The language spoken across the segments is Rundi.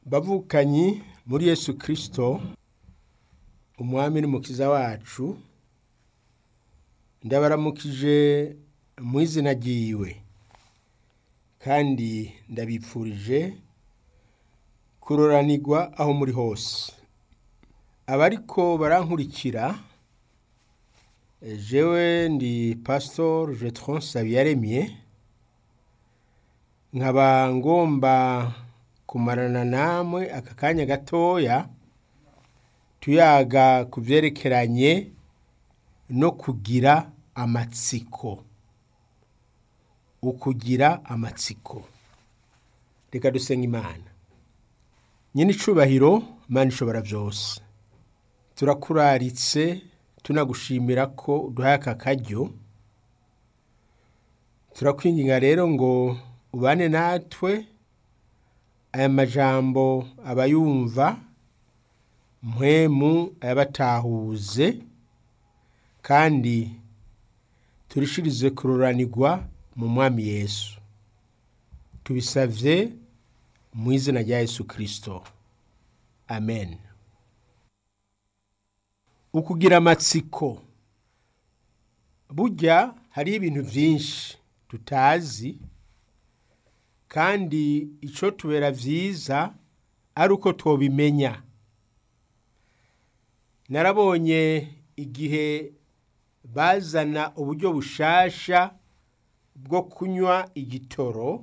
bavukanyi muri yesu kirisito umwami n'umukiza wacu ndabaramukije mu izina ryiwe kandi ndabipfurije kuroranirwa aho muri hose abariko barankurikira jewe ndi pasitori jetron sabiyaremye nkaba ngomba kumarana namwe aka kanya gatoya tuyaga ku byerekeranye no kugira amatsiko ukugira amatsiko reka dusenga imana nyine icubahiro imana ishobora byose turakuraritse tunagushimira ko uduhaye aka karyo turakwinginga rero ngo ubane natwe aya majambo abayumva mpwemu ayabatahuze kandi turishirize kururanirwa mu mwami yesu tubisavye mu izina rya yesu kirisito amen ukugira amatsiko burya hariho ibintu byinshi tutazi kandi icyo tubera byiza ari uko tubimenya narabonye igihe bazana uburyo bushasha bwo kunywa igitoro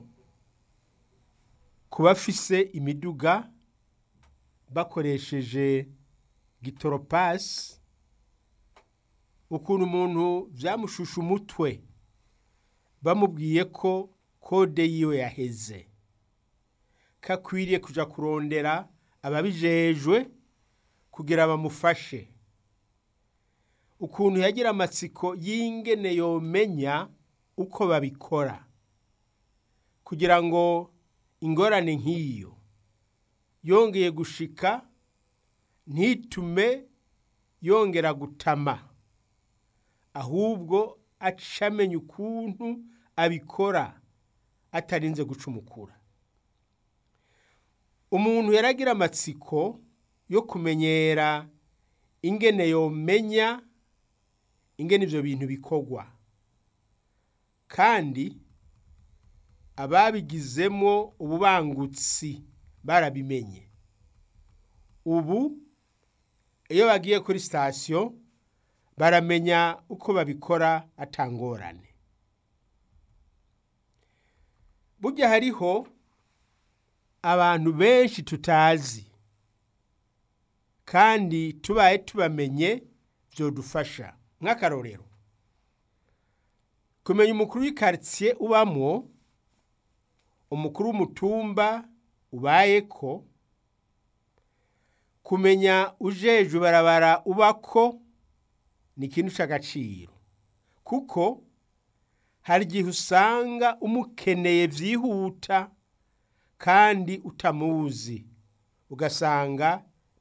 ku bafise imiduga bakoresheje gitoropasi ukuntu umuntu byamushusha umutwe bamubwiye ko kode yiwe yaheze kakwiriye kuja kurondera ababijejwe kugira bamufashe ukuntu yagira amatsiko y'ingene yomenya uko babikora kugira ngo ingorane nk'iyo yongeye gushika ntitume yongera gutama ahubwo acamenya ukuntu abikora atarinze gucumukura umuntu yaragira amatsiko yo kumenyera ingene yomenya ingene ibyo bintu bikorwa kandi ababigizemo ububangutsi barabimenye ubu iyo bagiye kuri sitasiyo baramenya uko babikora atangorane burya hariho abantu benshi tutazi kandi tubaye tubamenye byodufasha nk'akarorero kumenya umukuru w'ikaritsiye ubamwo umukuru w'umutumba ubaye ko kumenya ujejwe barabara ubako ni ikintu cy'agaciro kuko hari igihe usanga umukeneye byihuta kandi utamuzi ugasanga